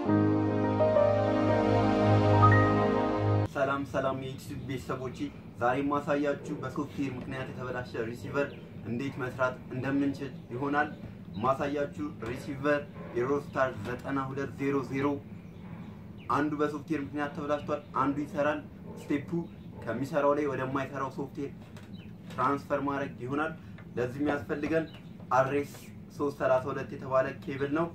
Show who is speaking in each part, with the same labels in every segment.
Speaker 1: ሰላም ሰላም የዩቲዩብ ቤተሰቦች፣ ዛሬ ማሳያችሁ በሶፍትዌር ምክንያት የተበላሸ ሪሲቨር እንዴት መስራት እንደምንችል ይሆናል። ማሳያችሁ ሪሲቨር ኤሮስታር 9200 አንዱ በሶፍትዌር ምክንያት ተበላሽቷል፣ አንዱ ይሰራል። ስቴፑ ከሚሰራው ላይ ወደማይሰራው ሶፍትዌር ትራንስፈር ማድረግ ይሆናል። ለዚህ የሚያስፈልገን አሬስ 332 የተባለ ኬብል ነው።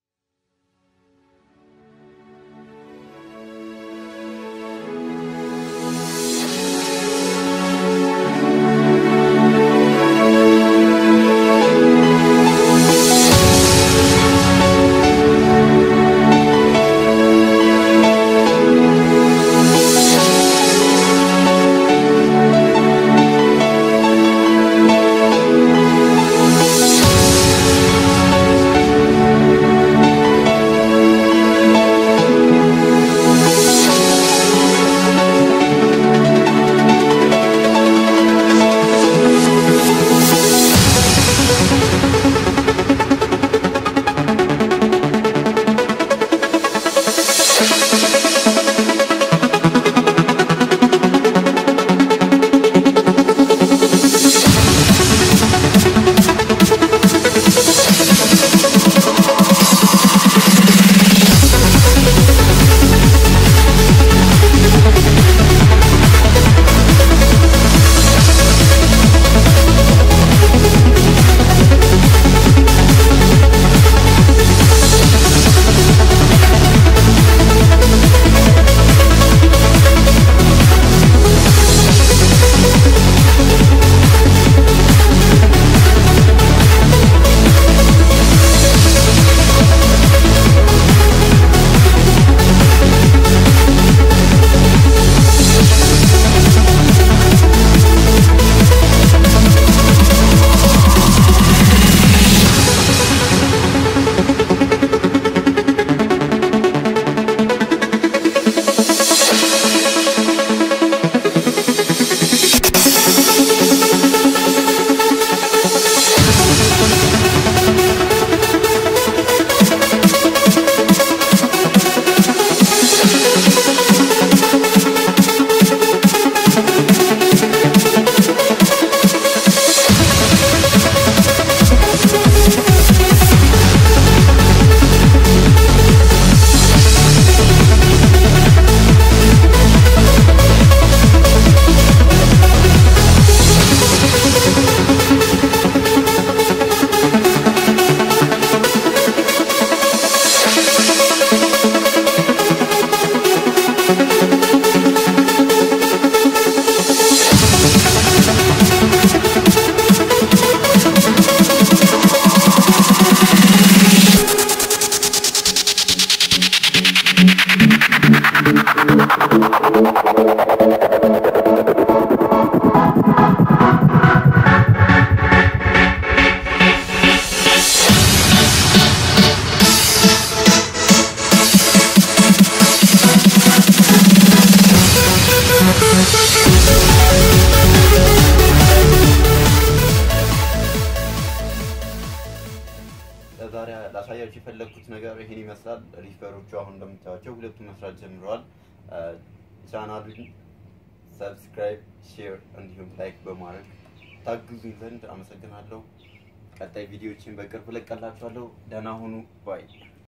Speaker 1: ዛሬ ላሳያችሁ የፈለግኩት ነገር ይሄን ይመስላል። ሪፈሮቹ አሁን እንደምታዩቸው ሁለቱም መስራት ጀምረዋል። ቻናሉን ሰብስክራይብ፣ ሼር እንዲሁም ላይክ በማድረግ ታግዙኝ ዘንድ አመሰግናለሁ። ቀጣይ ቪዲዮዎችን በቅርብ እለቅላችኋለሁ። ደህና ሁኑ ባይ